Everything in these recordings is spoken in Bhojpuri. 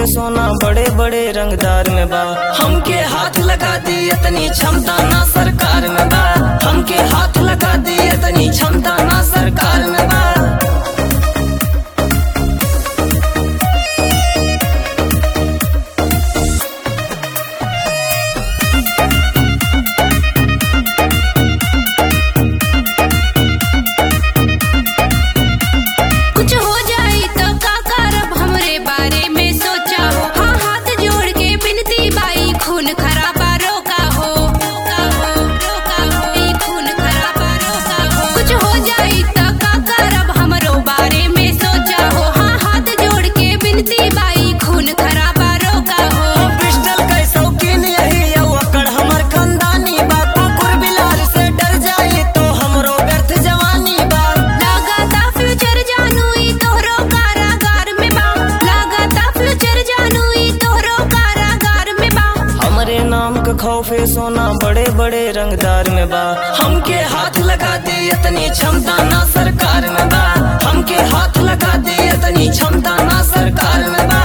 सोना बड़े बड़े रंगदार में बा हमके हाथ लगा दी इतनी क्षमता ना सरकार में बा हमके हाथ लगा दी इतनी क्षमता ना सरकार में बा कुछ हो जाई तो का करब हमरे बारे में सोचा हो हाँ हाथ जोड़ के बिनती बाई खून खराबा रोका हो रोका हो रोका हो ई खून खराबा रोका हो कुछ हो जाई तो का करब हमरो बारे में सोचा हो हाँ हाथ जोड़ के बिनती बाई खून खराबा रोका हो पिस्टल के शौकीन यही यौ अकड़ हमर खानदानी बा कुकुर बिलाल से डर जाई तो हमरो व्यर्थ जवानी बा लागता फ्यूचर जानू ई तोहरो कारागार में बा लागता फ्यूचर जानू ई तोहरो कारागार में बा हमरे नाम का खौफे सोना बड़े बड़े रंगदार में बा हमके हाथ लगा दे इतनी क्षमता ना सरकार में बा हमके हाथ लगा दे इतनी क्षमता ना सरकार में बा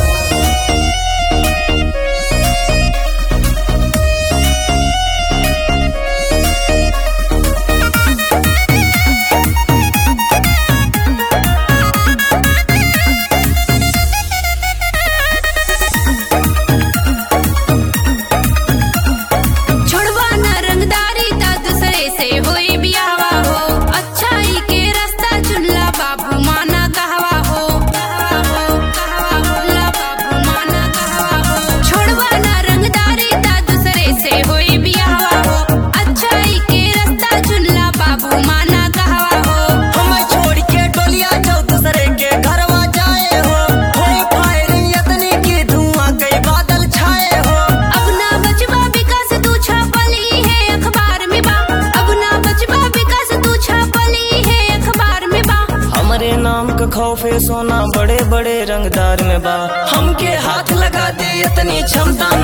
छोड़वा न रंगदारी ता दूसरे से होई बियावा हो अच्छाई के रास्ता चुनला बाबू माना कहवा हो कहवा हो कहवा हो ला बाबू माना कहवा हो छोड़वा न रंगदारी ता दूसरे से होई बियावा हो अच्छाई के रास्ता चुनला बाबू माना कहवा हो हम छोड़ के डोलिया जाओ दूसरे के घरवा जाए हो होई फायरिंग इतनी की धुआं कई बादल छाए हो अब ना बचवा विकास तू छापली है अखबार में बा अब ना बचवा विकास तू छापली है अखबार में बा हमरे नाम का खौफे सोना बड़े बड़े रंगदार में बा हमके हाथ लगा दे इतनी क्षमता